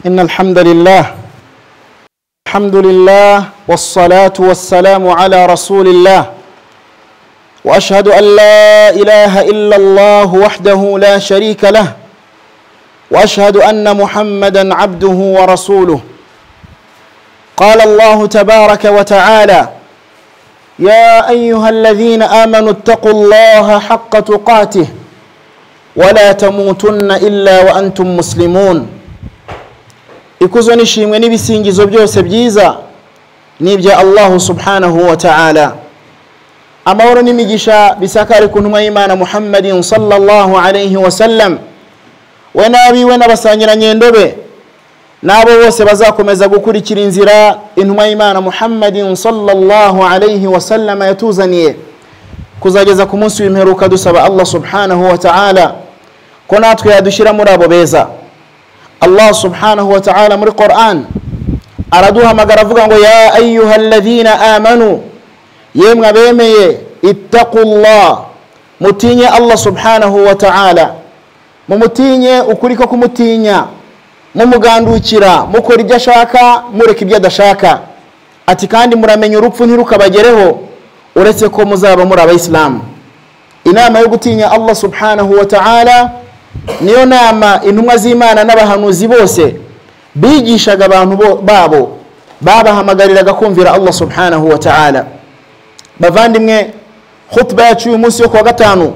إن الحمد لله الحمد لله والصلاة والسلام على رسول الله وأشهد أن لا إله إلا الله وحده لا شريك له وأشهد أن محمدا عبده ورسوله قال الله تبارك وتعالى يا أيها الذين آمنوا اتقوا الله حق تقاته ولا تموتن إلا وأنتم مسلمون ikuzo n'ishimwe n'ibisingizo byose byiza ni ibya allahu subhanahu wa ta'ala amahoro n'imigisha bisakare ku ntumwa y'imana muhammadin sallallahu alayhi wa sallam we n'abiwe n'abasangirangendo be n'abo bose bazakomeza gukurikira inzira intumwa y'imana muhammadin sallallahu alayhi wa sallama yatuzaniye kuzageza ku munsi w'imperuka dusaba allah subhanahu wa ta'ala ko natwe yadushyira muri abo beza allah subhanahu wa ta'ala muri quran araduhamagara avuga ngo ya ayuha alladhina amanu yemwe abemeye ittaqullah mutinye allah subhanahu wa ta'ala mumutinye ukuri ko kumutinya mumugandukira mukora ibyo ashaka mureka ibyo adashaka ati kandi muramenya urupfu ntirukabagereho uretse ko muzaba muri abayisilamu inama yo gutinya allah subhanahu wa ta'ala niyo nama intumwa z'imana n'abahanuzi bose bigishaga abantu babo babahamagariraga kumvira allah subhanahu wa ta'ala bavandimwe khutba yacu uyu munsi yo kuwa gatanu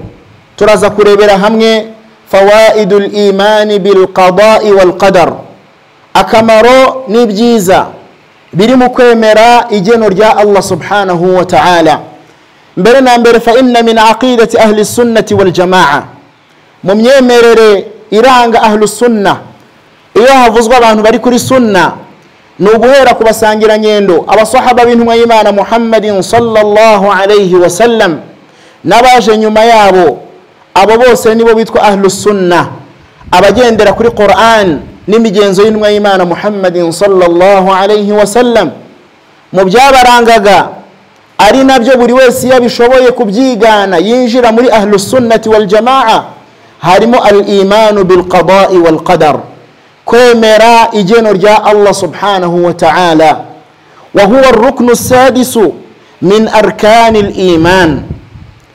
turaza kurebera hamwe fawaidu limani bilqadai walqadar akamaro n'ibyiza biri mu kwemera igeno rya allah subhanahu wa ta'ala mbere na mbere fa inna min aqidati ahli sunnati waljamaa mu myemerere iranga ahlu sunna iyo havuzwa abantu bari kuri sunna ni uguhera ku basangirangendo abasahaba b'intumwa y'imana muhammadin sallallahu alayhi wasallam n'abaje nyuma yabo abo bose nibo bitwa ahlu sunna abagendera kuri quran n'imigenzo y'intumwa y'imana muhammadin sallallahu alayhi wasallam mu byabarangaga ari nabyo buri wese iyo abishoboye kubyigana yinjira muri ahlu sunnati waljamaa harimo al imanu bilqadai walqadar kwemera igeno rya allah subhanahu wa ta'ala wahuwa ruknu sadisu min arkani liman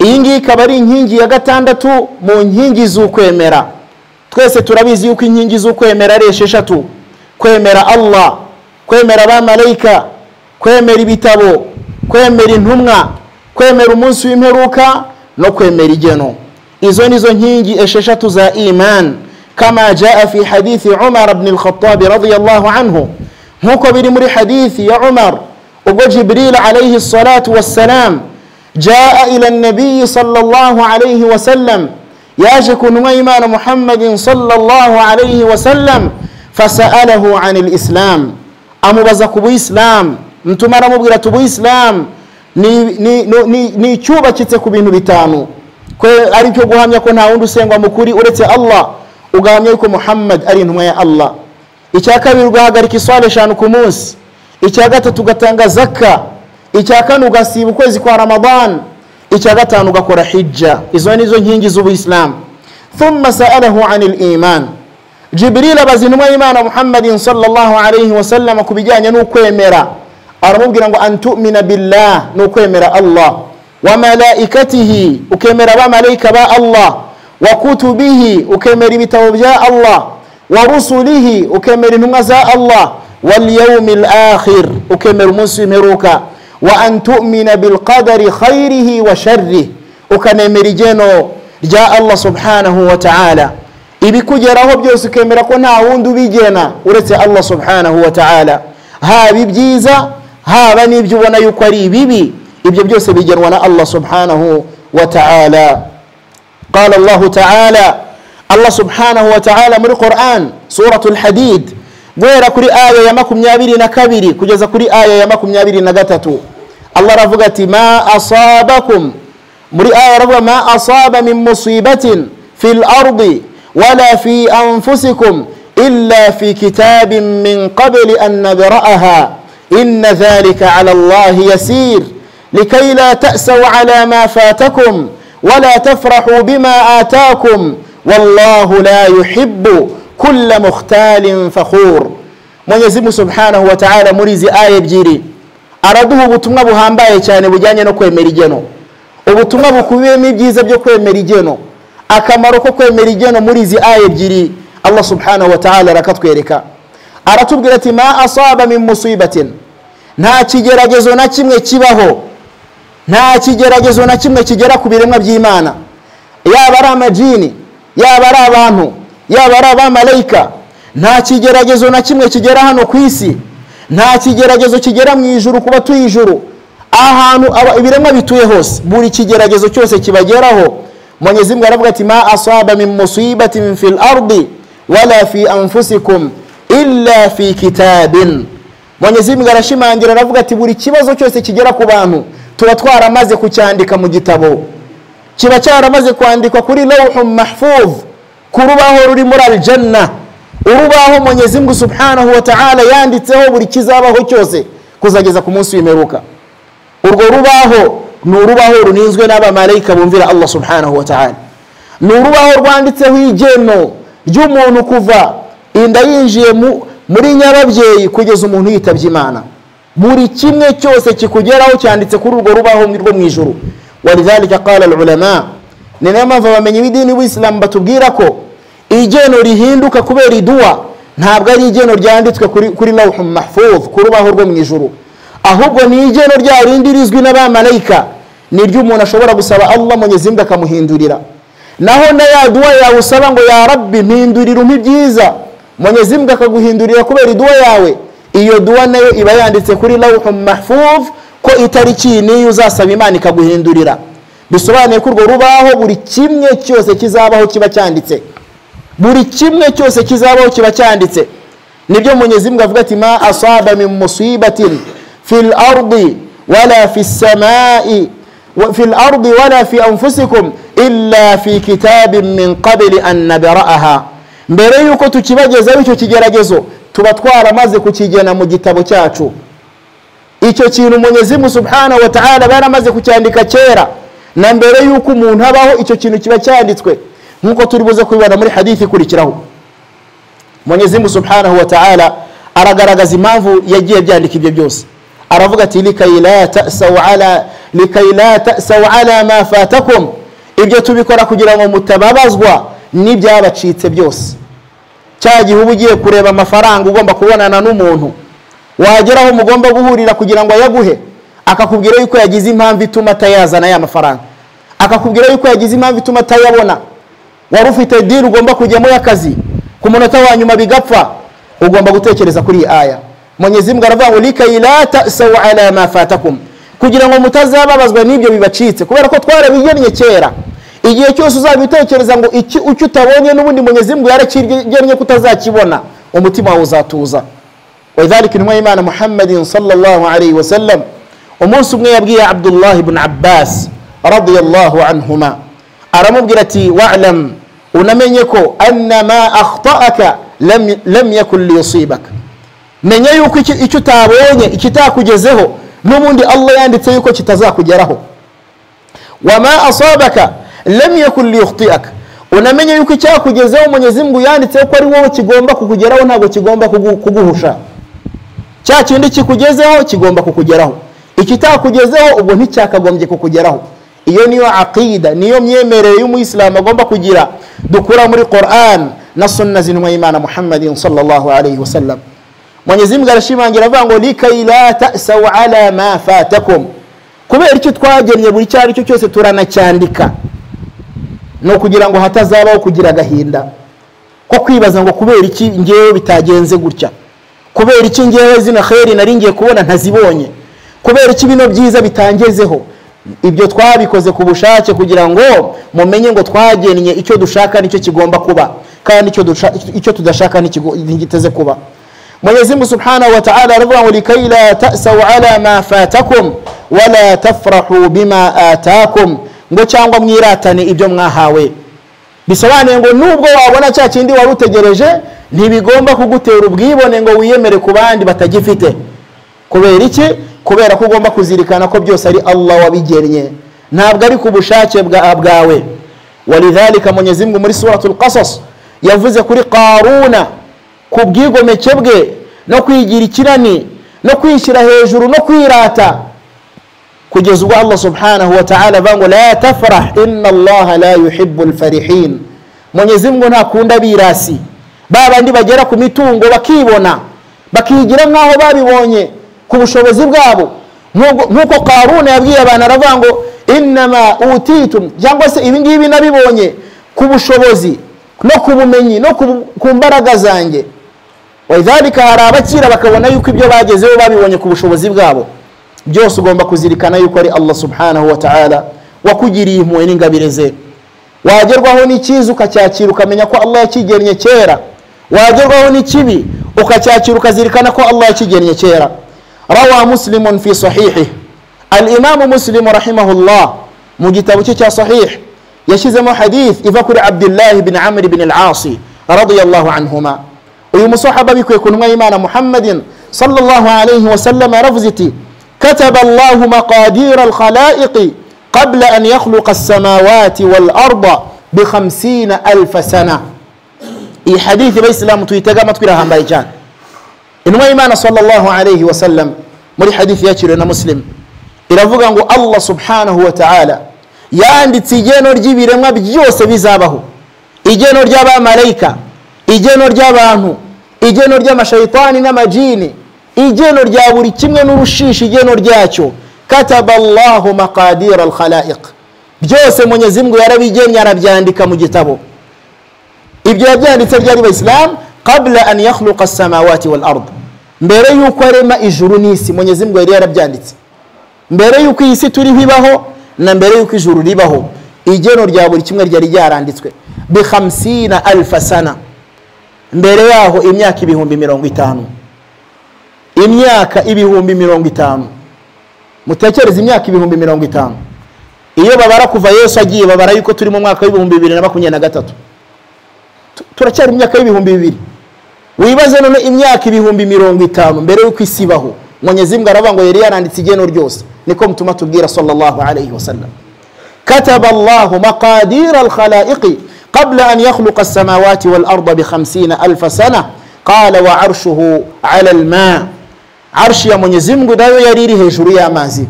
iyi ngiyi ikaba ari inkingi ya gatandatu mu nkingi z'ukwemera twese turabizi yuko inkingi z'ukwemera ari esheshatu kwemera allah kwemera abamarayika kwemera ibitabo kwemera intumwa kwemera umunsi w'imperuka no kwemera igeno izo nizo nkingi esheshatu za iman kama jaa fi hadithi umar bni lkhatabi radiallahu anhu nk'uko biri muri hadithi ya umar ubwo jibril alaihi salatu wassalam jaa ila nabiyi sallallahu alaihi wasallam yaje ku ntumwa y'imana muhammadin sallallahu alaihi wasallam fasalahu an lislam amubaza ku buyisilamu mtuma aramubwira ati ubuyisilamu ni icyubakitse ku bintu bitanu ari cyo guhamya ko nta wundi usengwa mukuri uretse allah ugahamya yuko muhammad ari intumwa ya allah icya kabiri ugahagarika iswara eshanu ku munsi icya gatatu ugatanga zaka icya kane ugasiba ukwezi kwa ramadan icya gatanu ugakora hijja izo nizo nkingi z'ubuyisilamu thumma sa'alahu ani liman jibril abaza intumwa y'imana muhammadin sallallahu alayhi wasallam ku bijyanye n'ukwemera aramubwira ngo antumina billah ni ukwemera allah wamalaikatihi ukemera abamarayika ba allah wa kutubihi ukemera ibitabo bya allah wa rusulihi ukemera intumwa za allah walyaumi lakhir ukemera umunsi w'imperuka wa an tumina bilqadari khairihi wa sharrih ukanemera igeno rya allah subhanahu wa taala ibikugeraho byose ukemera ko nta wundi ubigena uretse allah subhanahu wa taala haba ibyiza haba n'ibyo ubona yuko ari ibibi ibyo byose bigenwa na allah subhanahu wa ta'ala qala allah ta'ala allah subhanahu wa ta'ala muri quran suratu lhadid guhera kuri aya ya makumyabiri na kabiri kugeza kuri aya ya makumyabiri na gatatu allah aravuga ati ma asabakum muri aya aravuga ma asaba min musibatin fi lardi wala fi anfusikum illa fi kitabin min qabli an nadra'aha inna dhalika ala allahi yasir لكي لا تأسوا على ما فاتكم ولا تفرحوا بما آتاكم والله لا يحب kulla mukhtalin fakhur mwenyezi mungu subhanahu wa ta'ala muri izi aya ebyiri araduha ubutumwa buhambaye cyane bujyanye no kwemera igeno ubutumwa bukubiyemo ibyiza byo kwemera igeno akamaro ko kwemera igeno muri izi aya ebyiri allah subhanahu wa ta'ala arakatwereka aratubwira ati ma asaba min musibatin nta kigeragezo na kimwe kibaho nta kigeragezo na kimwe kigera ku biremwa by'imana yaba ari amajini yaba ari abantu yaba ari abamarayika nta kigeragezo na kimwe kigera hano ku isi nta kigeragezo kigera mu ijuru ku batuye ijuru ahantu aba- ibiremwa bituye hose buri kigeragezo cyose kibageraho mwenyezi mungu aravuga ati ma asaba min musibatin fil ardi wala fi anfusikum illa fi kitabin mwenyezi mungu arashimangira aravuga ati buri kibazo cyose kigera ku bantu tuba twaramaze kucyandika mu gitabo kiba cyaramaze kwandikwa kuri lawhu mahfuz ku rubaho ruri muri aljanna urubaho mwenyezi mungu subhanahu wa ta'ala yanditseho buri kizabaho cyose kuzageza ku munsi w'imperuka urwo rubaho ni urubaho runinzwe n'abamarayika bumvira allah subhanahu wa ta'ala ni urubaho rwanditseho igeno ry'umuntu kuva inda yinjiye mu- muri nyababyeyi kugeza umuntu yitabye imana buri kimwe cyose kikugeraho cyanditse kuri urwo rubaho rwo mu ijuru walidhalika qala alulama ni nayo mpamvu abamenyi b'idini b'isilamu batubwira ko igeno rihinduka kubera iduwa ntabwo ari igeno ryanditswe kuri, kuri lawhu mahfuz ku rubaho rwo mu ijuru ahubwo ni igeno rya rindi rizwi n'abamarayika ni iryo umuntu ashobora gusaba allah mwenyezi mungu akamuhindurira naho na ya duwa yawe usaba ngo ya rabbi mpindurira umpa ibyiza mwenyezi mungu akaguhindurira kubera iduwa yawe iyo duwa nayo iba yanditse kuri lawhu mahfuz ko itariki iyi n'iyi uzasaba imana ikaguhindurira bisobanuye ko urwo rubaho buri kimwe cyose kizabaho kiba cyanditse buri kimwe cyose kizabaho kiba cyanditse nibyo mwenyezi mungu avuga ati ma asaba min musibatin fi lardi wala fi samai wa- fi lardi wala fi anfusikum illa fi kitabin min qabili an nabraaha mbere y'uko tukibagezaho icyo kigeragezo tuba twaramaze kukigena mu gitabo cyacu icyo kintu mwenyezi mungu subhanahu wa ta'ala baramaze kucyandika kera na mbere y'uko umuntu abaho icyo kintu kiba cyanditswe nk'uko turi buze kubibona muri hadithi ikurikiraho mwenyezi mungu subhanahu wa ta'ala aragaragaza impamvu yagiye byandika ibyo byose aravuga ati likai la tasau ala likai la tasau ala ma fatakum ibyo tubikora kugira ngo mutababazwa n'ibyabacitse byose cya gihe uba ugiye kureba amafaranga ugomba kubonana n'umuntu wageraho mugomba guhurira kugira ngo ayaguhe akakubwira yuko yagize impamvu ituma atayazana ya mafaranga akakubwira yuko yagize impamvu ituma atayabona wari ufite dini ugomba kujyamo y'akazi ku munota wa nyuma bigapfa ugomba gutekereza kuri iyi aya mwenyezi mungu aravuga ngo likayi la tasau ala ma fatakum kugira ngo mutazababazwa n'ibyo bibacitse kubera ko twarabigennye kera igihe cyose uzabitekereza ngo iki icyo utabonye n'ubundi mwenyezi mungu yarakigennye ko utazakibona umutima wawe uzatuza wadhalika intumwa y'imana muhammadin sallallahu alayhi wa sallam umunsi umwe yabwiye abdullahi ibn abbas radiyallahu anhuma aramubwira ati walam unamenye ko anna ma akhtaaka lam, lam yakun liyusibaka menya yuko iki- icyo utabonye ikitakugezeho n'ubundi allah yanditse yuko kitazakugeraho wama asabaka lam yakun liyukhtiaka unamenye yuko icyakugezeho mwenyezi mungu yanditseho ko ari wowe kigomba kukugeraho ntabwo kigomba kugu- kuguhusha cya kindi kikugezeho kigomba kukugeraho ikitakugezeho ubwo nticyakagombye kukugeraho iyo niyo aqida niyo myemerere y'umuyisilamu agomba kugira dukura muri quran na sunna z'intumwa y'imana muhammadin sallallahu alayhi wasallam mwenyezi mungu arashimangira avuga ngo likai la tasau ala ma fatakum kubera icyo twagennye buri icyo ari cyo cyose turanacyandika ni ukugira ngo hatazabaho kugira agahinda ko kwibaza ngo kubera iki ngewe bitagenze gutya kubera iki ngewe zino kheri nari ngiye kubona ntazibonye kubera iki bino byiza bitangezeho ibyo twabikoze ku bushake kugira ngo mumenye ngo twagennye icyo dushaka nicyo kigomba kuba kandi icyo dusha- icyo tudashaka ntikigo- ntigiteze kuba mwenyezi mungu subhanahu wa ta'ala aravuga ngo likai la tasau ala ma fatakum wala tafrahu bima atakum ngo cyangwa mwiratane ibyo mwahawe bisobanuye ngo nubwo wabona cya kindi wari utegereje ntibigomba kugutera ubwibone ngo wiyemere ku bandi batagifite kubera iki kubera ko ugomba kuzirikana ko byose ari allah wabigennye ntabwo ari ku bushake bwa- bwawe walidhalika mwenyezi mungu muri suratul qasas yavuze kuri karuna ku bwigomeke bwe no kwigira ikirani no kwishyira hejuru no kwirata kugeza ubwo allah subhanahu wa ta'ala avuga ngo la tafrah inna allaha la yuhibbu lfarihin mwenyezi mungu ntakunda abirasi ba bandi bagera ku mitungo bakibona bakigira nk'aho babibonye ku bushobozi bwabo Nk'ubwo- nk'uko karuna yabwiye abantu aravuga ngo innama utitum cyangwa se ibi ngibi nabibonye ku bushobozi no ku bumenyi no ku bu- ku mbaraga zanjye walidhalika hari abakira bakabona yuko ibyo bagezeho babibonye ku bushobozi bwabo byose ugomba kuzirikana yuko ari allah subhanahu wa ta'ala wakugiriye impuhwe n'ingabire ze wagerwaho n'ikiza ukacyakira ukamenya ko allah yakigennye kera wagerwaho n'ikibi ukacyakira ukazirikana ko allah yakigennye kera rawa muslimun fi sahihi alimamu muslimu rahimahullah mu gitabo cye cya sahih yashyizemo hadith iva kuri abdillahi bin amri bin alasi radiyallahu anhuma uyu musahaba bikuye ku ntumwa y'imana muhammadin sallallahu alayhi wa sallam yaravuze iti kataba allahu maqadira alkhalaiqi qabla an yakhluqa alsamawati walarda bikhamsina alfa sana iyi hadithi bayisilamu tuyitega amatwi irahambaye cyane intumwa y'imana sallallahu alayhi wa sallam muri hadithi yakiriwe na muslim iravuga ngo allah subhanahu wa ta'ala yanditse igeno ry'ibiremwa byose bizabaho igeno ry'abamarayika igeno ry'abantu igeno ry'amashayitani n'amajini igeno rya buri kimwe n'urushishi igeno ryacyo kataba allahu maqadira alkhalaiq byose mwenyezi mungu yarabigennye arabyandika mu gitabo ibyo yabyanditse ryari bayisilamu kabla an yakhluqa samawati wal ard mbere yuko arema ijuru n'isi mwenyezi mungu yari yarabyanditse mbere yuko iyi si turiho ibaho na mbere yuko ijuru ribaho igeno rya buri kimwe ryari ryaranditswe bihamsina alfa sana mbere yaho imyaka ibihumbi mirongo itanu imyaka ibihumbi mirongo itanu mutekereze imyaka ibihumbi mirongo itanu iyo babara kuva yesu agiye babara yuko turi mu mwaka w'ibihumbi bibiri na makumyabiri na gatatu Tu- turacyari mu myaka y'ibihumbi bibiri wibaze none imyaka ibihumbi mirongo itanu mbere y'uko isi ibaho mwenyezi mungu aravuga ngo yari yaranditse igeno ryose niko mutuma tubwira sallallahu alayhi wasallam kataba allahu maqadira alkhalaiqi qabla an yakhluqa alsamawati walarda bikhamsina alfa sana qala wa arshuhu ala alma arshi ya mwenyezi mungu nayo yari iri hejuru y'amazi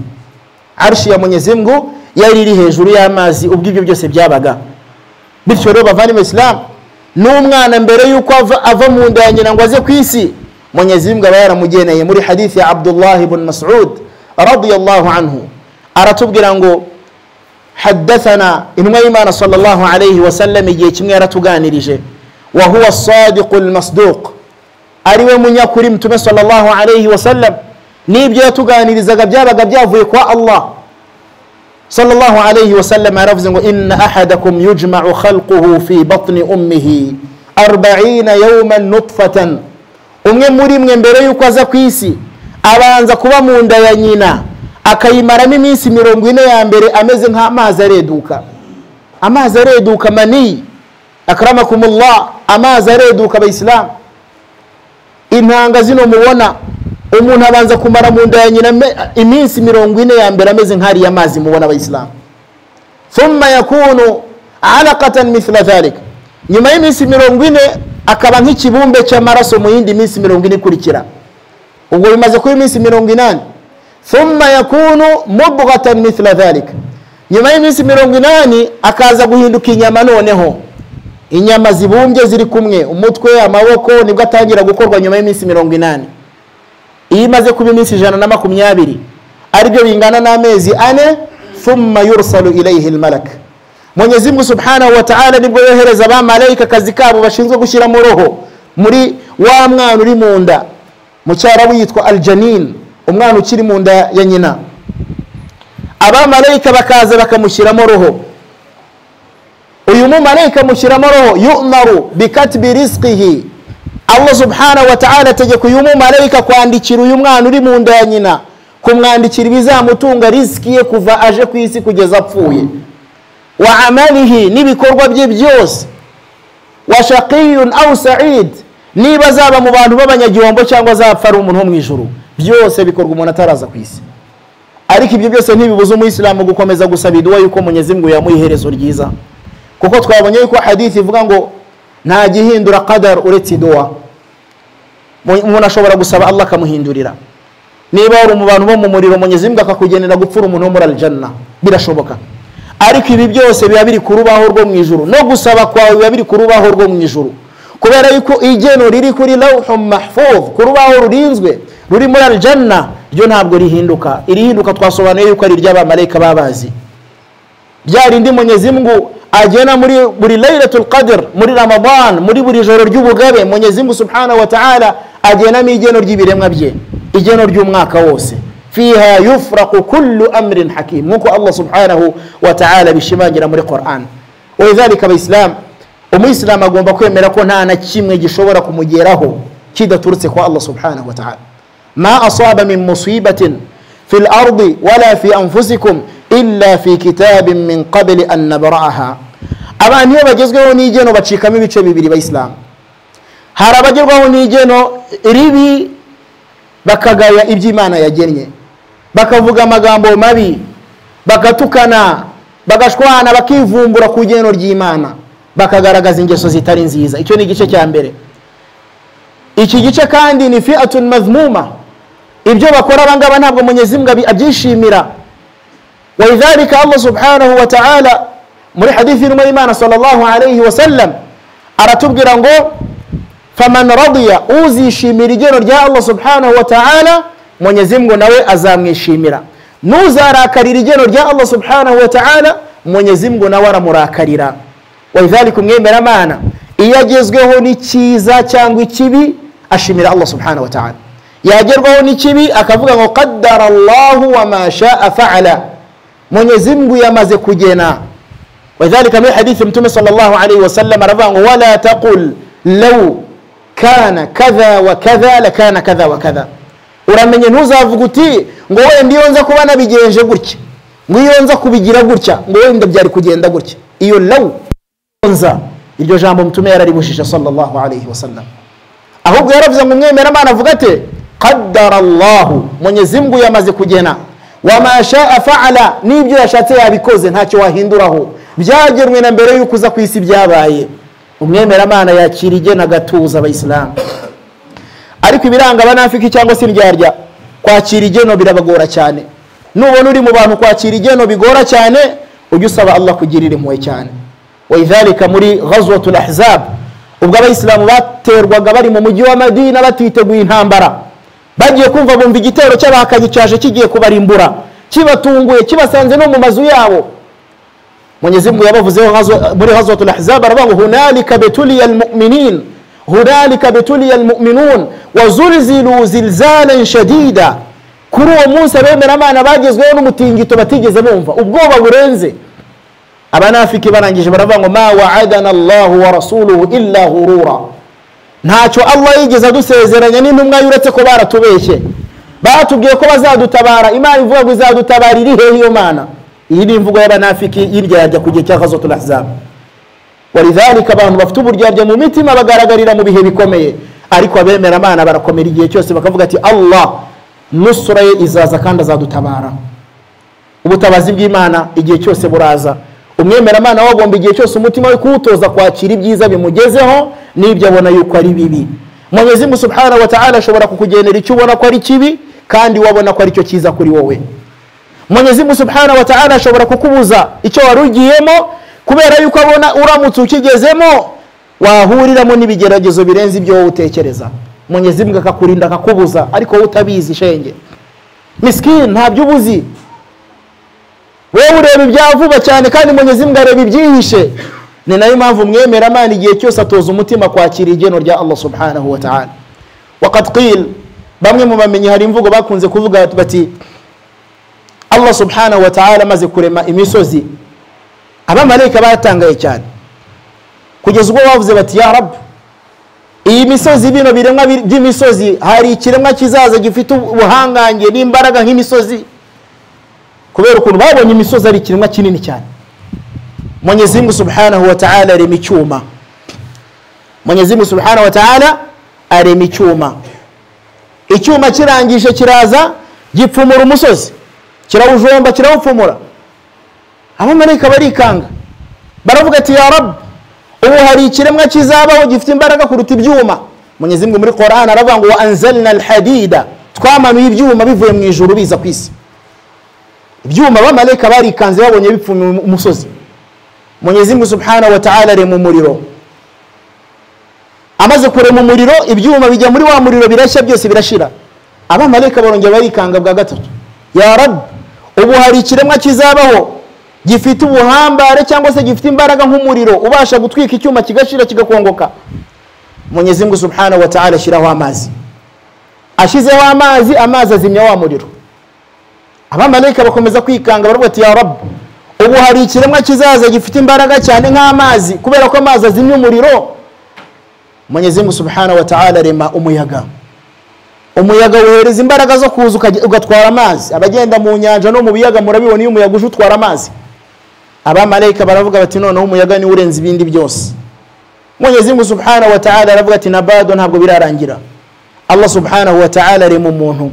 arshi ya mwenyezi mungu yari iri hejuru y'amazi ubwo ibyo byose byabaga bityo rero bavandimwe isilamu n'umwana mbere y'uko ava, ava mu nda ya nyina ngo aze ku isi mwenyezi mungu aba yaramugeneye muri hadithi ya abdullah ibn masud radiyallahu anhu aratubwira ngo haddathana intumwa y'imana sallallahu alayhi wasallam igihe kimwe yaratuganirije wa huwa sadiqu lmasduq ari we munyakuri mtume sallallahu alayhi wasallam n'ibyo yatuganirizaga byabaga byavuye kwa allah sallallahu alayhi wasallam yaravuze ngo inna ahadakum yujmau khalquhu fi batni ummihi arbaina yauman nutfatan umwe muri mwe mbere y'uko aza ku isi abanza kuba mu nda ya nyina akayimaramo iminsi mirongo ine ya mbere ameze nk'amazi areduka amazi areduka mani akaramakumullah amazi areduka abayisilamu intanga zino mubona umuntu abanza kumara mu nda ya nyina me- iminsi mirongo ine ya mbere ameze nk'ariya mazi mubona abayisilamu thumma yakunu alaqatan mithla dhalik nyuma y'iminsi mirongo ine akaba nk'ikibumbe cy'amaraso mu yindi minsi mirongo ine ikurikira ubwo bimaze kuba iminsi mirongo inani thumma yakunu mubghatan mithla dhalik nyuma y'iminsi mirongo inani akaza guhinduka inyama noneho inyama zibumbye ziri kumwe umutwe amaboko nibwo atangira gukorwa nyuma y'iminsi mirongo inani iyo imaze kuba iminsi ijana na makumyabiri aribyo bingana n'amezi ane thumma yursalu ilayhi lmalaka mwenyezi mungu subhanahu wa ta'ala nibwo yohereza abamarayika akazi kabo bashinzwe gushyira mu roho muri wa mwana uri mu nda mu cyarabu yitwa aljanin umwana ukiri mu nda ya nyina abamarayika bakaza bakamushyiramo roho uyu mumarayika mushyiramo roho yumaru bikatibi risikihi allah subhanahu wa ta'ala ategeka uyu mumarayika kwandikira uyu mwana uri mu nda ya nyina kumwandikira ibizamutunga risiki ye kuva aje ku isi kugeza apfuye wa amalihi n'ibikorwa bye byose wa shaqiyun au said niba azaba mu bantu b'abanyagihombo cyangwa azapfa ari umuntu wo mu ijuru byose bikorwa umuntu ataraza ku isi ariko ibyo byose ntibibuza umuyisilamu gukomeza gusaba iduwa yuko mwenyezi mungu yamuha iherezo ryiza kuko twabonye yuko hadithi ivuga ngo nta gihindura kadari uretse iduwa Mu- umuntu ashobora gusaba allah akamuhindurira niba wari mu bantu bo mu muriro munyezimbwa akakugenera gupfura umuntu wo muri aljanna birashoboka ariko ibi byose biba biri ku rubaho rwo mu ijuru no gusaba kwawe biba biri ku rubaho rwo mu ijuru kubera yuko igeno riri kuri lawhu mahfuz ku rubaho rurinzwe ruri muri aljanna ryo ntabwo rihinduka irihinduka twasobanuye yuko ari iry'abamarayika babazi bya rindi munyezimngu agena muri buri lailatul qadr muri ramadan muri buri joro ry'ubugabe munyezimngu subhanahu wa ta'ala agenamo igeno ry'ibiremwa bye igeno ry'umwaka wose fiha yufraqu kullu amrin hakim nk'uko allah subhanahu wa ta'ala bishimangira muri quran walidhalika abaisilamu umuyisilamu agomba kwemera ko nta na kimwe gishobora kumugeraho kidaturutse kwa allah subhanahu wa ta'ala ما أصاب من مصيبة في الأرض ولا في أنفسكم إلا في كتاب من قبل أن نبرأها abantu iyo bagezweho n'igeno bacikamo ibice bibiri bayisilamu hari abagerwaho n'igeno ribi bakagaya ibyo imana yagennye bakavuga amagambo mabi bagatukana bagashwana bakivumbura ku igeno ry'imana bakagaragaza ingeso zitari nziza icyo ni igice cya mbere iki gice kandi ni fiatun mazmuma ibyo bakora abangaba ntabwo munyezimbwa abyishimira walidhalika allah subhanahu wa ta'ala muri hadithi irimo y'imana sallallahu alayhi wa sallam aratubwira ngo faman radiya uzishimira igero rya allah subhanahu wa ta'ala munyezimbwa nawe azamwishimira n'uzarakarira igero rya allah subhanahu wa ta'ala munyezimbwa nawe aramurakarira walidhalika umwemera amana iyo agezweho n'ikiza cyangwa ikibi ashimira allah subhanahu wa ta'ala yagerwaho n'ikibi akavuga ngo qaddara allahu wa ma shaa faala mwenyezi mungu yamaze kugena wadhalika muri hadithi mtume sallallahu alaihi wasallam aravuga ngo wala taqul law kana kadha wa kadha lakana kadha wa kadha uramenye ntuzavuga uti ngo wenda iyo nza kuba nabigenje gutya ngo iyo nza kubigira gutya ngo wenda byari kugenda gutya iyo law nza iryo jambo mtume yararibujije sallallahu alaihi wasallam ahubwo yaravuze ngo umwemeramana avuga ati qaddara allahu mwenyezi mungu yamaze kugena wama shaa faala n'ibyo yashatse yabikoze ntacyo wahinduraho byagenwe na mbere y'uko uza ku isi byabaye umwemeramana yakira igena agatuza abayisilamu ariko ibiranga abanafiki cyangwa se indyarya kwakira igeno birabagora cyane nubona uri mu bantu kwakira igeno bigora cyane ujye usaba allah kugirira impuhwe cyane walidhalika muri ghazwatul ahzab ubwo abayisilamu baterwaga bari mu mujyi wa madina batiteguye intambara bagiye kumva bumva igitero cy'abahakanyi cyaje kigiye kubarimbura kibatunguye kibasanze no mu mazu yabo mwenyezimungu yabavuzeho ghazwa- muri ghazwatul ahzab aravuga ngo hunalika betuliya almuminin hunalika betuliya almuminun wazulzilu zilzalan shadida kuri uwo munsi abemeramana bagezweho n'umutingito batigeze bumva ubwoba burenze abanafiki barangije baravuga ngo ma waadana allahu wa rasuluhu illa ghurura ntacyo allah yigeze adusezeranya n'intumwa ye uretse ko baratubeshye batubwiye ko bazadutabara imana ivuga ngo izadutabara iri hehe iyo mana iyi ni imvugo y'abanafiki y'iryarya ku gihe cya ghazatul ahzab walidhalika abantu bafite uburyarya mu mitima bagaragarira mu bihe bikomeye ariko abemera amana barakomera igihe cyose bakavuga ati allah nusura ye izaza kandi azadutabara ubutabazi bw'imana igihe cyose buraza umwemeramana we agomba igihe cyose umutima we kuwutoza kwakira ibyiza bimugezeho n'ibyo abona yuko ari bibi mwenyezimu subhanahu wa ta'ala ashobora kukugenera icyo ubona ko ari kibi kandi wabona ko ari cyo cyiza kuri wowe mwenyezimu subhanahu wa ta'ala ashobora kukubuza icyo wari ugiyemo kubera yuko abona uramutse ukigezemo wahuriramo n'ibigeragezo birenze ibyo wowe utekereza mwenyezimu akakurinda akakubuza ariko wowe utabizi shenge misikini ntabyo ubuzi wowe ureba ibya vuba cyane kandi munyezimbwa areba ibyihishe ni nayo mpamvu mwemera amana igihe cyose atoza umutima kwakira igeno rya allah subhanahu wa ta'ala waqad qil bamwe mu bamenyi hari imvugo bakunze kuvuga bati allah subhanahu wa ta'ala amaze kurema imisozi abamarayika batangaye cyane kugeza ubwo bavuze bati ya rabu iyi misozi bino biremwa bi- by'imisozi hari ikiremwa kizaza gifite ubuhangange n'imbaraga nk'imisozi kubera ukuntu babonye imisozi ari ikiremwa kinini cyane mwenyezi mungu subhanahu wa ta'ala arema icyuma mwenyezi mungu subhanahu wa ta'ala arema icyuma icyuma kirangije kiraza gipfumura umusozi kirawujomba kirawupfumura abamarayika barikanga baravuga ati ya rabu ubu hari ikiremwa kizabaho gifite imbaraga kuruta ibyuma mwenyezi mungu muri korani aravuga ngo wa anzalna alhadida twamanuye ibyuma bivuye mu ijuru biza ku isi ibyuma abamarayika barikanze babonye bipfumye umusozi mwenyezi mungu subhanahu wa ta'ala arema umuriro amaze kurema umuriro ibyuma bijya muri wa muriro birashya byose birashira abamarayika barongera barikanga bwa gatatu ya rabu ubu hari ikiremwa kizabaho gifite ubuhambare cyangwa se gifite imbaraga nk'umuriro ubasha gutwika icyuma kigashira kigakongoka mwenyezi mungu subhanahu wa ta'ala ashyiraho amazi ashyizeho amazi amazi azimya wa muriro abamarayika bakomeza kwikanga baravuga ati ya rabu ubu hari ikiremwa kizaza gifite imbaraga cyane nk'amazi kubera ko amazi azimya umuriro mwenyezi mungu subhanahu wa ta'ala arema umuyaga umuyaga wohereza imbaraga zo kuza ukajya- ugatwara amazi abagenda mu nyanja no mu biyaga murabibona iyo umuyaga uje utwara amazi abamarayika baravuga bati noneho umuyaga niwo urenze ibindi byose mwenyezi mungu subhanahu wa ta'ala aravuga ati na bado ntabwo birarangira allah subhanahu wa ta'ala arema umuntu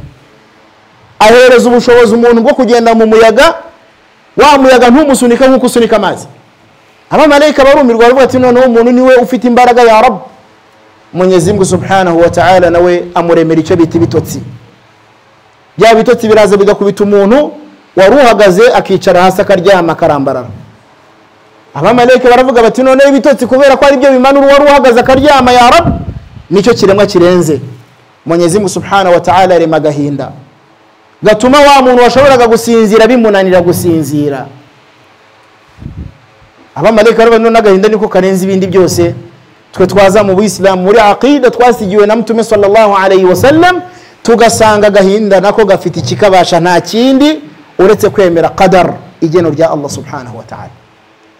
ahereza ubushobozi umuntu bwo kugenda mu muyaga wa muyaga ntumusunika nk'uko usunika amazi abamarayika barumirwa baravuga ati noneho umuntu niwe ufite imbaraga ya rabu mwenyezi mungu subhanahu wa ta'ala nawe amuremera icyo bita ibitotsi bya bitotsi biraza bigakubita umuntu wari uhagaze akicara hasi akaryama akarambarara abamarayika baravuga bati noneho ibitotsi kubera ko ari byo bimanura uwari uhagaze akaryama ya rabu nicyo kiremwa kirenze mwenyezi mungu subhanahu wa ta'ala arema agahinda gatuma wa muntu washoboraga gusinzira bimunanira gusinzira abamarayika baravuga none agahinda niko karenze ibindi byose twe twaza mu buyisilamu muri aqida twasigiwe na mutume sallallahu alayhi wa sallam tugasanga agahinda nako gafite ikikabasha nta kindi uretse kwemera qadar igeno rya allah subhanahu wa ta'ala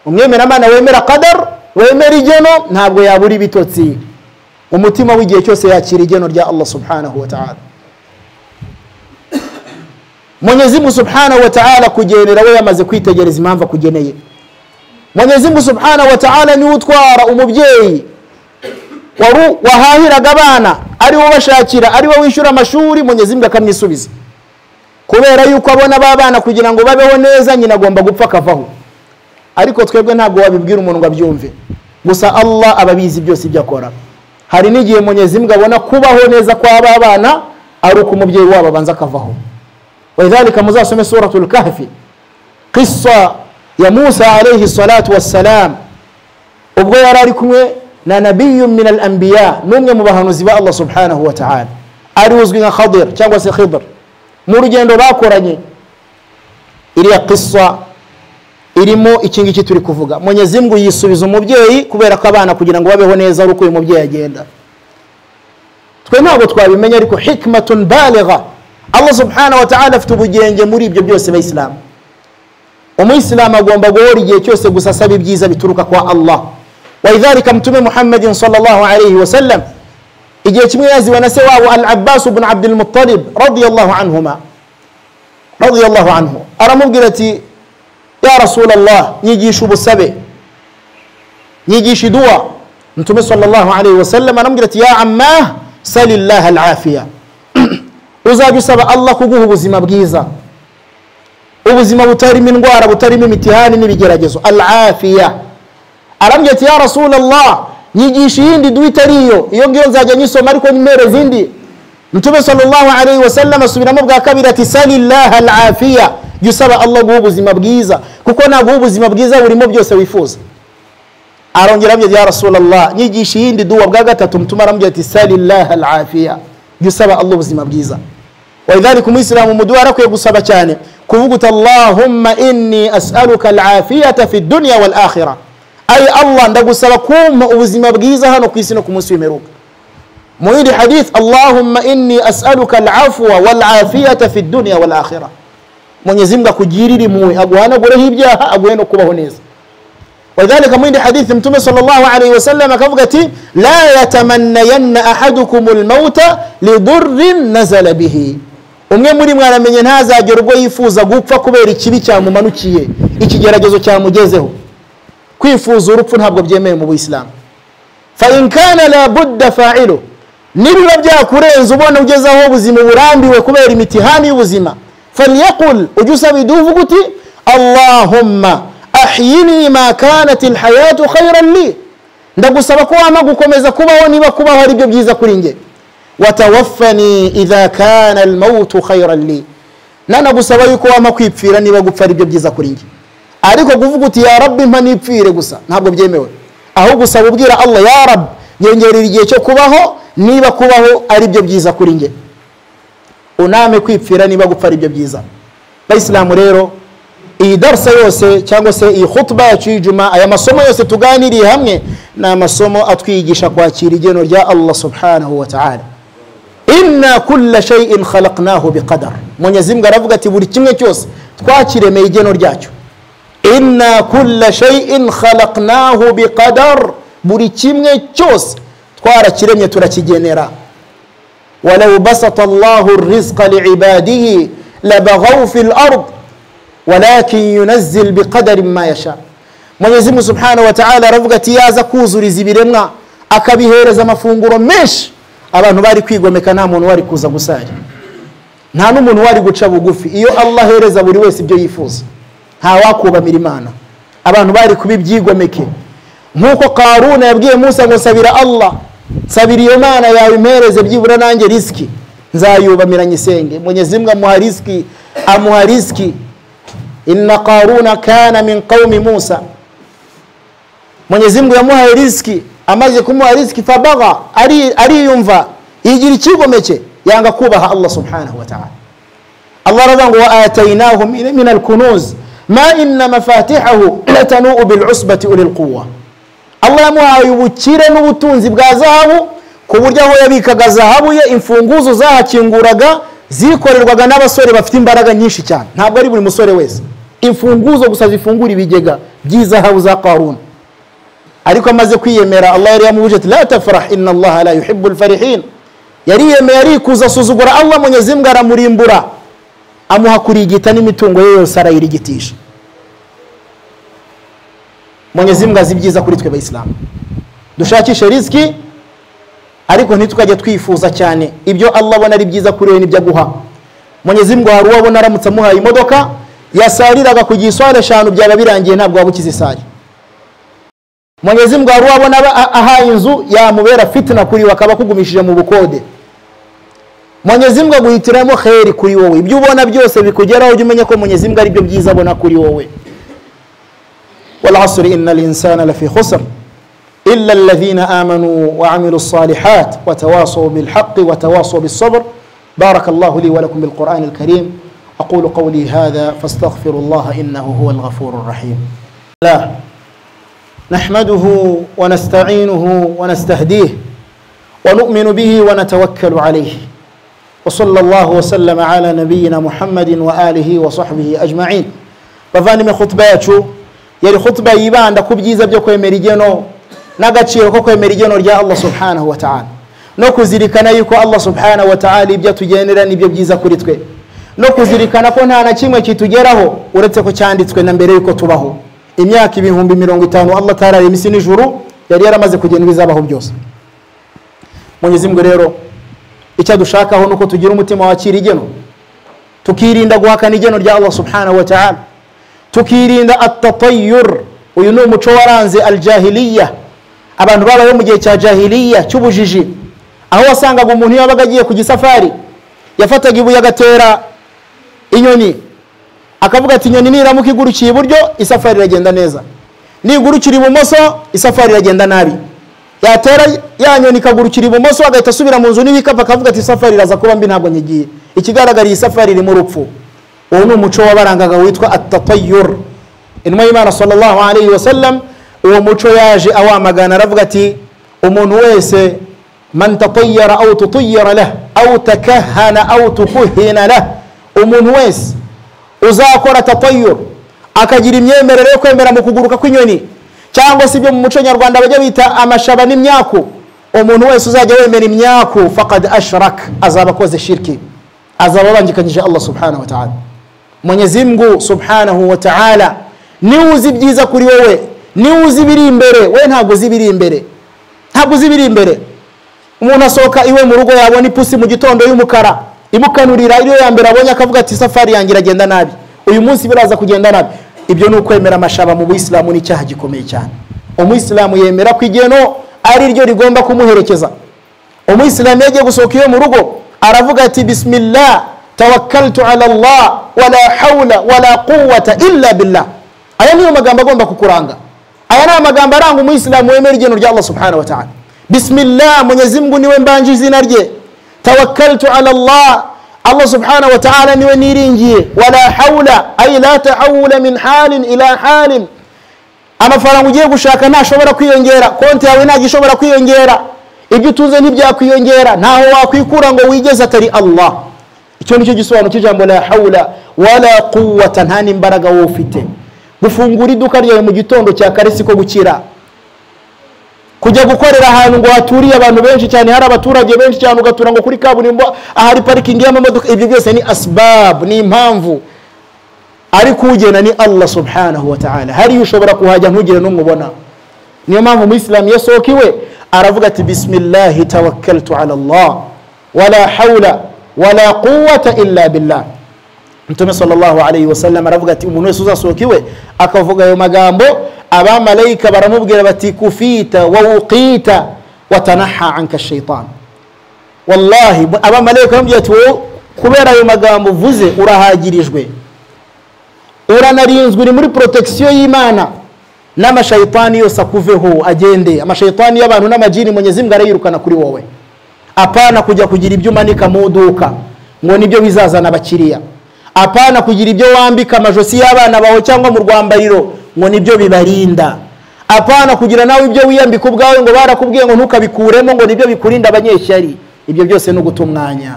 umwemeramana wemera qadar wemera igeno ntabwo yabura ibitotsi umutima w'igihe cyose yakira igeno rya allah subhanahu wa ta'ala mwenyezi mungu subhanahu wa ta'ala kugenera we yamaze kwitegereza impamvu akugeneye mwenyezi mungu subhanahu wa ta'ala niwe utwara umubyeyi waru- wahahiraga abana ari wo bashakira ari wo wishyura amashuri mwenyezi mungu akamwisubiza kubera yuko abona ba bana kugira ngo babeho neza nyina agomba gupfa akavaho ariko twebwe ntabwo wabibwira umuntu ngo abyumve gusa allah aba abizi byose ibyo akora hari n'igihe mwenyezi mungu abona kubaho neza kw'aba bana ari uko umubyeyi wabo abanza akavaho walidhalika muzasome suratul kahfi qissa ya musa alayhi salatu wassalam ubwo yari ari kumwe na nabiyun min al anbiya n'umwe mu bahanuzi ba allah subhanahu wa ta'ala ari uzwi nka khadir cyangwa se khidr mu rugendo bakoranye iriya qissa irimo iki ngiki turi kuvuga mwenyezi mungu yisubiza umubyeyi kubera ko abana kugira ngo babeho neza ari uko uyu mubyeyi agenda twe ntabwo twabimenya ariko hikmatun baligha allah subhanahu wa ta'ala afite ubugenge muri ibyo byose bayisilamu umuyisilamu agomba guhora igihe cyose gusa asaba ibyiza bituruka kwa allah walidhalika mtume muhammadin sallallahu alayhi wa sallam igihe kimwe yaziwe na se wabo al abbasu bnu abdilmuttalib radiallahu anhuma radiallahu anhu aramubwira ati ya rasulallah nyigisha ubusabe nyigisha iduwa mtume sallallahu alayhi wa sallam aramubwira ati ya ammah salillaha alafiya uzajya usaba allah kuguha ubuzima bwiza ubuzima butarimo indwara butarimo imitihani n'ibigeragezo al afiya arambwira ati ya rasulallah nyigisha iyindi duha itari iyo iyo ngiyo nzajya nyisoma ariko nimere zindi mtume sallallahu alayhi wa sallam asubiramo bwa kabiri ati salillaha al afiya jya usaba allah guha ubuzima bwiza kuko naguha ubuzima bwiza burimo byose wifuza arongera aramubwira ati ya rasulallah nyigisha iyindi duwa bwa gatatu mtume aramubwira ati salillaha al afiya jya usaba allah ubuzima bwiza walidhalika umuyisilamu umuduha arakwiye gusaba cyane kuvuga uti allahumma inni asaluka alafiyata fi dunya wal akhira ayi allah ndagusaba kumpa ubuzima bwiza hano ku isi no ku munsi w'imperuka mu yindi hadith allahumma inni asaluka alafwa walafiyata fi dunya wal akhira mwenyezi mungu akugirire impuhwe aguhanagureho ibyaha aguhe no kubaho neza ولذلك من حديث متوم صلى الله عليه وسلم كفقتي لا يتمنين أحدكم الموت لضر نزل به umwe muri mwe aramenye ntazagera ubwo yifuza gupfa kubera ikibi cyamumanukiye ikigeragezo cyamugezeho kwifuza urupfu ntabwo byemewe mu buyisilamu fain kana labudda failu nibiba byakurenze ubona ugeze aho ubuzima burambiwe kubera imitihani y'ubuzima falyakul ujye usaba iduha uvuga uti allahumma ahyini ma kanat lhayatu khairan li ndagusaba ko wampa gukomeza kubaho niba kubaho ari byo byiza kuri njye watawafani idha kana almautu khairan li nanagusaba yuko wampa kwipfira niba gupfa ari byo byiza kuri njye ariko kuvuga uti ya rabbi mpa nipfire gusa ntabwo byemewe ahubwo usaba ubwira allah ya rabbi nyongerera igihe cyo kubaho niba kubaho ari byo byiza kuri njye uname kwipfira niba gupfa ari byo byiza bayisilamu rero iyi darsa yose cyangwa se iyi hutuba yacu y'ijuma aya masomo yose tuganiriye hamwe ni amasomo atwigisha kwakira igeno rya allah subhanahu wa ta'ala inna kulla shay'in khalaqnahu biqadar mwenyezi mungu aravuga ati buri kimwe cyose twakiremeye igeno ryacyo inna kulla shay'in khalaqnahu biqadar buri kimwe cyose twarakiremye turakigenera walau basata llahu rizqa liibadihi labaghaw fi lard walakin yunazil biqadarin ma yasha mwenyezi mungu subhanahu wataala aravuga ati yaza kuzuriza ibiremwa akabihereza amafunguro menshi abantu bari kwigomeka nta muntu wari kuza gusari nta n'umuntu wari guca bugufi iyo allah ahereza buri wese ibyo yifuza ntawakubamira imana abantu bari kuba ibyigomeke nk'uko karuna yabwiye musa ngo sabira allah sabira iyo mana yawe impereze byibura nanjye risiki nzayubamira nyisenge mwenyezi mungu amuha risiki amuha risiki inna karuna kana min qaumi musa mwenyezi mungu yamuhaye risiki amaze kumuha risiki fabaga ari- ariyumva yigira icyigomeke yanga kubaha allah subhanahu wa ta'ala allah aravuga ngo waatainahu min min alkunuz ma inna mafatihahu latanuu bil'usbati uli lquwa allah yamuhaye ubukire n'ubutunzi bwa zahabu ku buryo aho yabikaga zahabu ye imfunguzo zahakinguraga zikorerwaga n'abasore bafite imbaraga nyinshi cyane ntabwo ari buri musore wese imfunguzo gusa zifungura ibigega by'izahabu za karuna ariko amaze kwiyemera allah yari yamubuje ati la tafrah inna allaha la yuhibu lfarihin yariyemeye arikuza asuzugura allah mwenyezi mungu aramurimbura amuha kurigita n'imitungo ye yose arayirigitisha mwenyezi mungu azi ibyiza kuri twe bayisilamu dushakishe risiki ariko ntitwajye twifuza cyane ibyo allah abona ari byiza kuri we nibyo aguha mwenyezi mungu hari uwo abona aramutse amuhaye imodoka yasariraga ku gisware eshanu byaba birangiye ntabwo waba ukize isari mwenyezi mungu hari uwo abona aba- ahaye inzu yamubera fitina kuri we akaba akugumishije mu bukode mwenyezi mungu aguhitiramo kheri kuri wowe ibyo ubona byose bikugeraho ujye umenya ko mwenyezi mungu ari byo byiza abona kuri wowe والعصر إن الإنسان لفي خسر إلا الذين آمنوا وعملوا الصالحات وتواصوا بالحق وتواصوا بالصبر بارك الله لي ولكم بالقرآن الكريم أقول قولي هذا فاستغفر الله إنه هو الغفور الرحيم لا نحمده ونستعينه ونستهديه ونؤمن به ونتوكل عليه وصلى الله وسلم على نبينا محمد وآله وصحبه أجمعين bavandimwe khutuba yacu yari khutuba yibanda ku byiza byo kwemera igeno n'agaciro ko kwemera igeno rya allah subhanahu wa ta'ala no kuzirikana yuko allah subhanahu wa ta'ala ibyo atugenera nibyo byiza kuri twe no kuzirikana ko nta na kimwe kitugeraho uretse ko cyanditswe na mbere yuko tubaho imyaka ibihumbi mirongo itanu allah atararema isi n'ijuru yari yaramaze kugena ibizabaho byose mwenyezi mungu rero icyo dushakaho ni uko tugira umutima wakira igeno tukirinda guhakana igeno rya allah subhanahu wa ta'ala tukirinda atatayur uyu ni umuco waranze aljahiliya abantu babayeho mu gihe cya jahiliya cy'ubujiji aho wasangaga umuntu yabaga agiye ku gisafari yafataga ibuye agatera inyoni akavuga ati inyoni niramuka igurukiye iburyo isafari iragenda neza nigurukira ibumoso isafari iragenda nabi yatera ya nyoni ikagurukira ibumoso agahita asubira mu nzu n'ibikapu akavuga ati isafari iraza kuba mbi ntabwo nyigiye ikigaragara iyi safari irimo urupfu uwo ni umuco wabarangaga witwa atatayur intumwa y'imana sallallahu alayhi wa sallam uwo muco yaje awamagana aravuga ati umuntu wese man tatayara au tutayara lah au takahana au tukuhina lah umuntu wese uzakora tatayur akagira imyemerere yo kwemera mu kuguruka kw'inyoni cyangwa se ibyo mu muco nyarwanda bajya bita amashaba n'imyaku umuntu wese uzajya wemera imyaku fakad ashrak azaba akoze shirki azaba abangikanyije allah subhanahu wa ta'ala mwenyezi mungu subhanahu wa ta'ala niwe uzi ibyiza kuri wowe niwe uzi ibiri imbere we ntabwo uzi ibiri imbere ntabwo uzi ibiri imbere umuntu asohoka iwe mu rugo yabona ipusi mu gitondo y'umukara imukanurira iriyo ya mbere abonye akavuga ati safari yanjye iragenda nabi uyu munsi biraza kugenda nabi ibyo ni ukwemera amashaba mu buyisilamu ni icyaha gikomeye cyane umuyisilamu yemera ko igeno ari ryo rigomba kumuherekeza umuyisilamu iyo agiye gusohoka iyo mu rugo aravuga ati bisimillah tawakkaltu ala allah wala hawla wala quwwata illa billah aya niyo magambo agomba kukuranga aya ni amagambo aranga umuyisilamu wemera igeno rya allah subhanahu wa ta'ala bisimillah mwenyezi mungu niwe mbanje izina rye tawakkaltu ala allah allah subhanahu wa ta'ala niwe niringiye wala hawla ay la tahawula min halin ila halin amafaranga ugiye gushaka ntashobora kwiyongera konti yawe ntabwo ishobora kwiyongera ibyo utunze ntibyakwiyongera ntaho wakwikura ngo wigeze atari allah icyo nicyo gisobanuro cy'ijambo la hawla wala quwwata nta n'imbaraga wowe ufite gufungura iduka ryawe mu gitondo cya kare siko gukira kujya gukorera ahantu ngo haturiye abantu benshi cyane hari abaturage benshi cyane ugatura ngo kuri kaburimbo ahari parikingi y'amamodoka ibyo byose ni asibabu ni impamvu ariko ugena ni allah subhanahu wa ta'ala hariya ushobora kuhajya ntugire n'umubona niyo mpamvu umuyisilamu iyo asohoka iwe aravuga ati bisimillahi tawakkaltu ala allah wala hawla wala quwata illa billah mtume sallallahu alayhi wasallam aravuga ati umuntu wese uzasohoka iwe akavuga ayo magambo abamarayika baramubwira bati kufita wawuqita watanaha anka shaitan wallahi abamarayika baramubwira ati wowe kubera ayo magambo uvuze urahagirijwe uranarinzwe uri muri porotagisiyo y'imana n'amashayitani yose akuveho agende amashayitani y'abantu n'amajini mwenyezi mbwa arayirukana kuri wowe apana kujya kugira ibyo umanika mu iduka ngo nibyo bizazana abakiriya apana kugira ibyo wambika amajosi y'abana bawe cyangwa mu rwambariro ngo nibyo bibarinda apana kugira nawe ibyo wiyambika ubwawe ngo barakubwiye ngo ntukabikuremo ngo nibyo bikurinda abanyeshyari ibyo byose ni uguta umwanya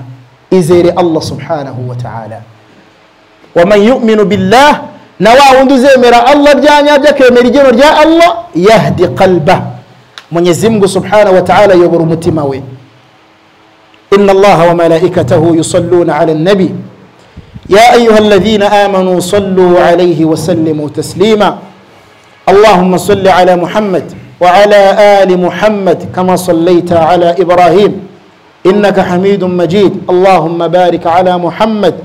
izere allah subhanahu wa ta'ala waman yuminu billah na wa wundi uzemera allah ryanyabyo akemera igeno rya allah yahdi qalba mwenyezi mungu subhanahu wa ta'ala ayobora umutima we inna allaha wa malaikatahu yusalluna ala nabi يا أيها الذين آمنوا صلوا عليه وسلموا تسليما اللهم صل على محمد وعلى آل محمد كما صليت على إبراهيم إنك حميد مجيد اللهم بارك على محمد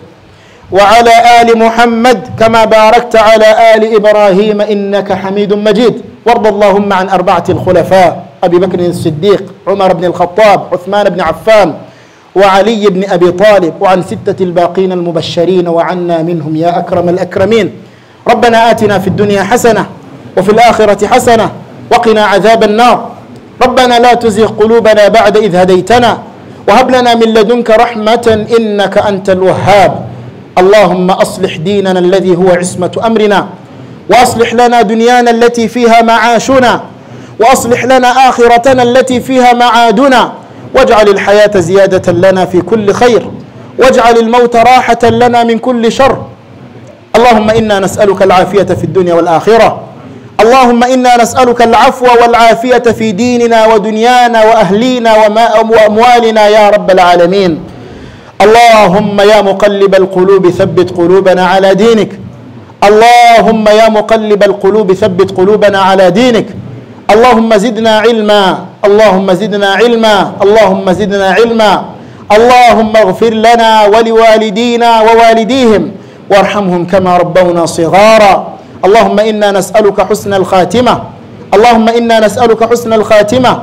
وعلى آل محمد كما باركت على آل إبراهيم إنك حميد مجيد وارض اللهم عن أربعة الخلفاء أبي بكر الصديق عمر بن الخطاب عثمان بن عفان وعلي بن أبي طالب وعن ستة الباقين المبشرين وعنا منهم يا أكرم الأكرمين ربنا آتنا في الدنيا حسنة وفي الآخرة حسنة وقنا عذاب النار ربنا لا تزغ قلوبنا بعد إذ هديتنا وهب لنا من لدنك رحمة إنك أنت الوهاب اللهم أصلح ديننا الذي هو عصمة أمرنا وأصلح لنا دنيانا التي فيها معاشنا وأصلح لنا آخرتنا التي فيها معادنا واجعل الحياة زيادة لنا في كل خير واجعل الموت راحة لنا من كل شر اللهم إنا نسألك العافية في الدنيا والآخرة اللهم إنا نسألك العفو والعافية في ديننا ودنيانا وأهلينا وأموالنا يا رب العالمين اللهم يا مقلب القلوب ثبت قلوبنا على دينك اللهم يا مقلب القلوب ثبت قلوبنا على دينك اللهم زدنا علما اللهم زدنا علما اللهم زدنا علما اللهم اغفر لنا ولوالدينا ووالديهم وارحمهم كما ربونا صغارا اللهم انا نسالك حسن الخاتمه اللهم انا نسالك حسن الخاتمه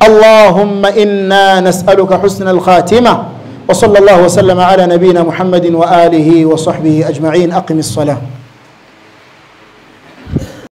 اللهم انا نسالك حسن الخاتمه وصلى الله وسلم على نبينا محمد واله وصحبه اجمعين اقم الصلاه